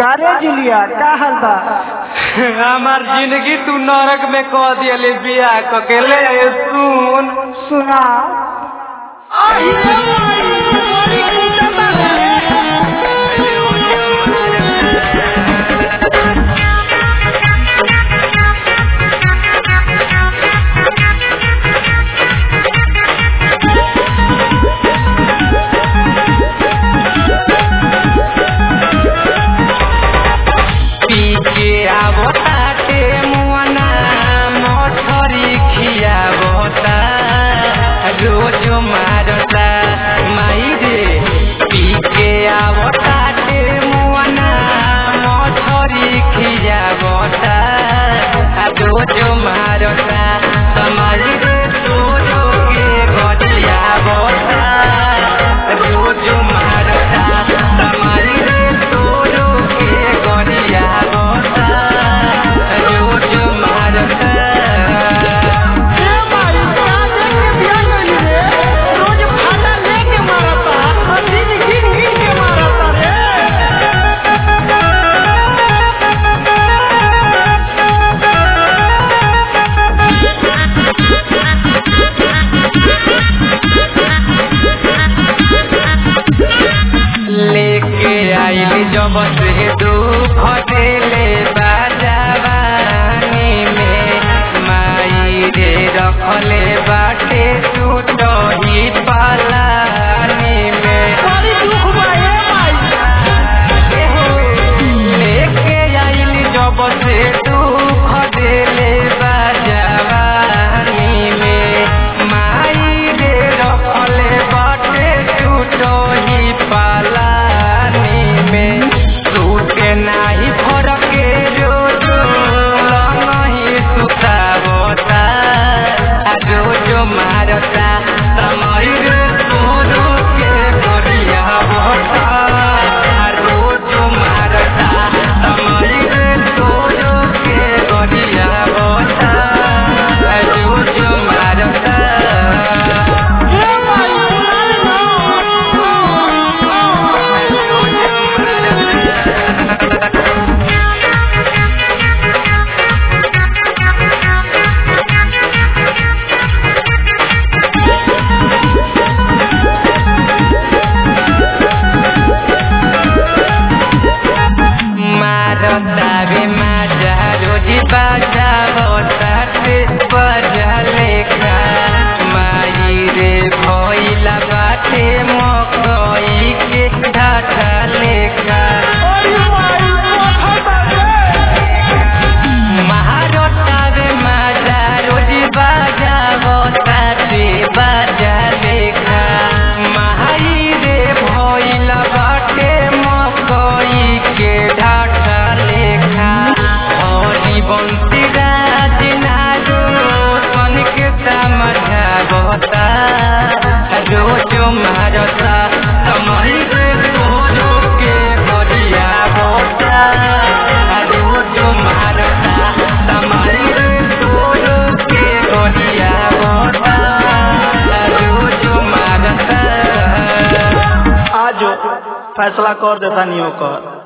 कारे जुलिया का हाल बा हमार जिंदगी तू नरक में कह दियले बियाह क के ले सुन सुना पी के आवो ताटे मुआना मोठरी खियावता रोज मारता माई रे पी के आवो ताटे मुआना मोठरी खियावता रोज मारता समाई रे तोरो के गड़ियावता रोज मारता समाई रे तोरो के गड़ियावता रोज मारता लेके आइली जब से दुख देले बाजावानी में माई रे रखले बाटे टूटही पालानी में लेके आइली जब से दुख देले बाजावानी में माई रे रखले बाटे टूटही पालानी में टूटे नाही फरके रोज नहीं सुतावता रोज मारता समय रे तोरो के गरिया बता रोज मारता समय रे तोरो के गरिया बता रोज मारता मारता रे माजा रोजी बाजा होताते बजा लेखा माई रे भइला बाटे मकई के ढाठा लेखा महारता रे माजा रोजी बाजा होताते बजा लेखा माई रे भइला बाटे मकई के ढाठा लेखा हरी बंसी राज नारो सन के समझा बता रोज मारता समय रे तोरो के गरिया बता रोज मारता समय रे तोरो के गरिया बता रोज मारता आज फैसला कर देता नहीं ओकर